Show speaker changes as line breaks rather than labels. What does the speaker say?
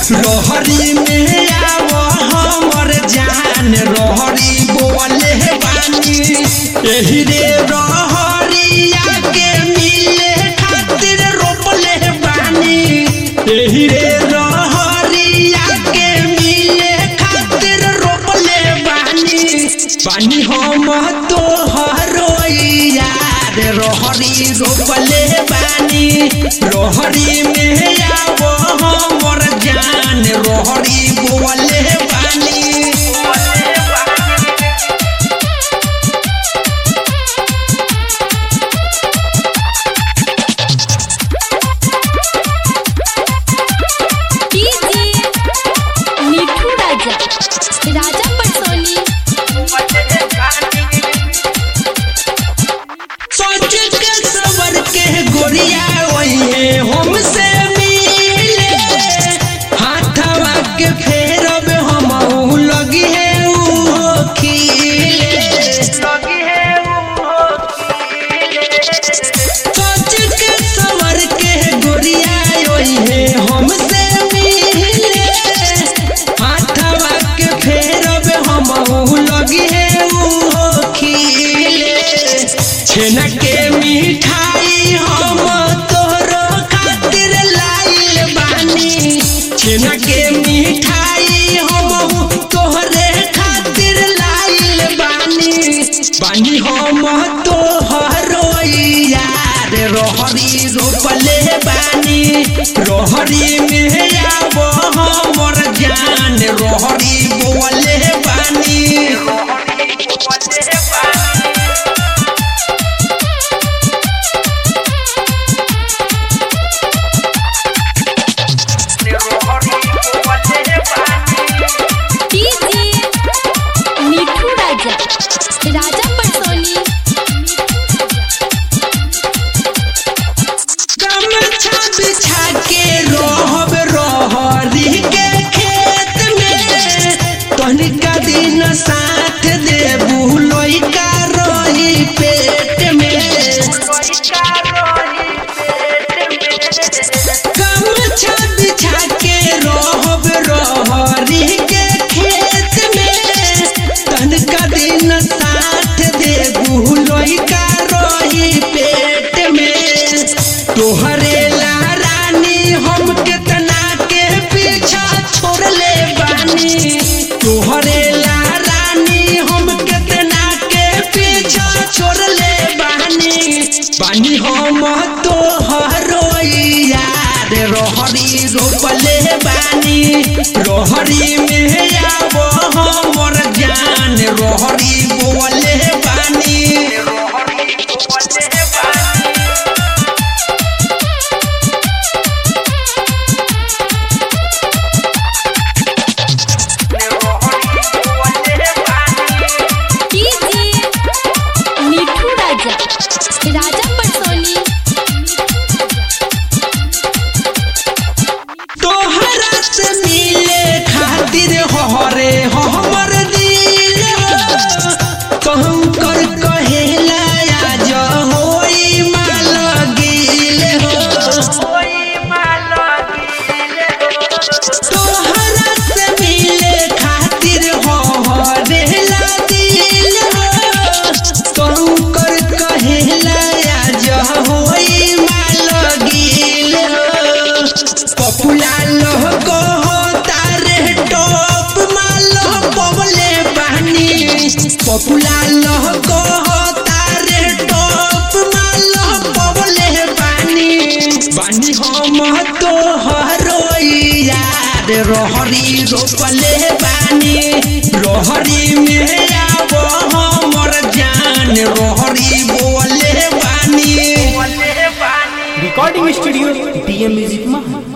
रोहरी में आवो हमर जान रोहरी बोले बानी एही रे रोहरिया के मिले खातिर रोपले बानी एही रे रोहरिया के मिले खातिर रोपले बानी बानी हम तोहरो यार रोहरी रोपले बानी रोहरी में आवो हमर जान रोहरी बोले बानी
डीजे मिठू राजा राजा पटसोनी
सोच के सबर के गोरिया वही हमसे मिले हाथवा के फेरब हम लगी है ऊ खिले सोच के सवर के गोरिया वही हमसे मिले हाथवा के फेरब हम लगी है ऊ खिले छेना के मिठाई हम तोरो खातिर लाइल बानी छेना के मिठाई हम तोहरे खातिर लाइल बानी बानी हम तोहरो यार रोहरी रोपले बानी रोहरी में आवो हमर जान रोहरी बोले बानी
डीजे मिठू राजा राजा पटसोनी
गमछा बिछा के रहब रहरी के खेत में तनिका दिन साथ देबू लइका रही पेट में गमछा बिछा के रहब रहरी के खेत में तनिका दिन साथ देबू लइका रही पेट में तोहरे ला रानी हम कितना के पीछा छोड़ले बानी तोहरे ला रानी हम कितना के पीछा छोड़ले बानी बानी हम तोहरो यार रोहरी रोपले बानी रोहरी में आवो हमर जान रोहरी बोले बानी
डीजे मिठू राजा राजा पटसोनी
तोहरा से मिले खातिर हरे हमर दिल कहूँ कर कहेला आज होई माल गिल तोहरा से मिले खातिर हरे दिल कहूँ कर कहेला आज होई माल गिल पपुला लोह को तारे टॉप मालो पवले बहनी पपुला लोह को तारे टॉप मालो पवले बहनी बहनी हम तो हरो यार रोहरी रोपले बानी रोहरी में आवो हमर जान रोहरी बोले बानी
रिकॉर्डिंग स्टूडियो डीएम म्यूजिक में